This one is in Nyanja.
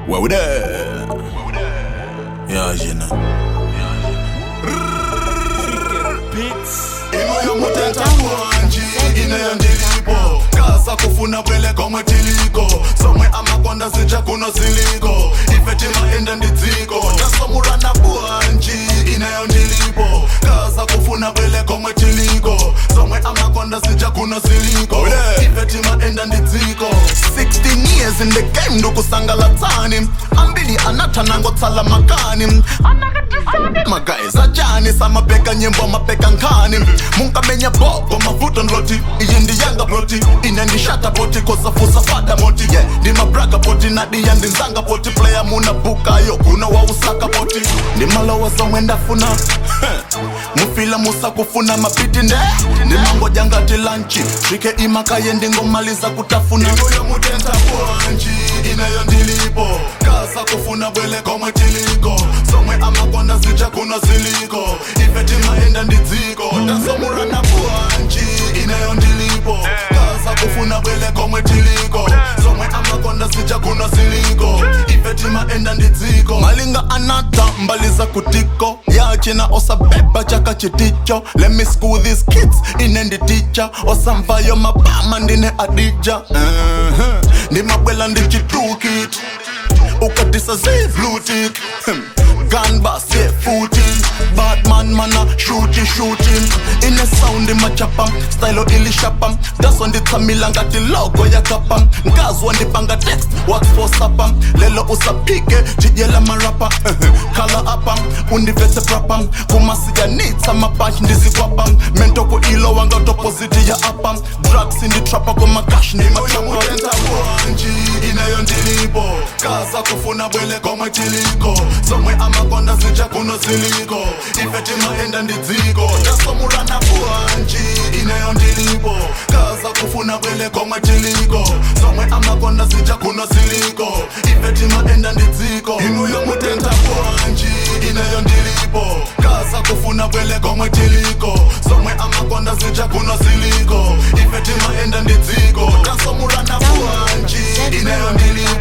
Wow there. Yeah, you know. inoyo mutenta kwanji ineyo ndilipo kasa kufuna bwele komwe tiliko somwe amakonda zitsha kuno ziliko ifetima enda ndidziko tasomurana bwanji ineyo ndilipo kasa kufuna bwele komwe tiliko somwe amakonda zitsha kuno ziliko ifetima enda ndidziko 16 years in the game ndokusangalatsani ambili anathanangotsala makani magays ajani samabheka nyimbo amabheka nkhani munkamenya boko mavuto ndloti iyi ndiyanga ploti ine ndishata poti kosafusa fada moti yeah ndimabraga poti nadiya ndinzanga poti playa munabukayo kuno wausaka poti ndimalowa somwe ndafuna mufila musakufuna mapiti nde ndimangoja ngati lanchi svike imakaye ndingomaliza kutafuna inuyo mutenta bwanji ineyo ndilipo kasa kufuna bwele komwe tiliko somwe amakonda zitsha kuno ziliko ifetimaenda ndidziko tasomurana bwanji ineyo ndilipo kasa kufuna bwele komwe tiliko somwe amakonda zitsha kuno ziliko ifetimaenda ndidziko malinga anata mbaliza kutiko yachina osabeba chaka chiticho let me school these kids ine nditicha osamvayo mabama ndine adija uh-huh. ndimabwela ndichitukit ukadisa zivlutik gunbus yeah footing batman mana shooting shooting ine sound machapa stylo ilishapa daso nditsamila ngati logo yakapa nkazwa ndipanga text what for sapa lelo usaphike jijela marapa khala apa undivetse prapa kumasiyanitsa mapashi ndizikwapa mentoko ilo wanga topoziti ya apa drugs inditrapa komakashi ndimachapatenta bwanji ineyo ndilipo kasa kufuna bwele komwe tiliko somwe amakonda zitsha kuno ziliko ifetimaenda ndidziko tasomurana bwanji ineyo ndilipo kasa kufuna bwele komwe tiliko somwe amakonda zitsha kuno ziliko ifetimaenda ndidziko inuyo mutenta bwanji ineyo ndilipo kasa kufuna bwele komwe tiliko somwe amakonda zitsha kuno ziliko ifetimaenda ndidziko tasomurana bwanji ineyo ndilipo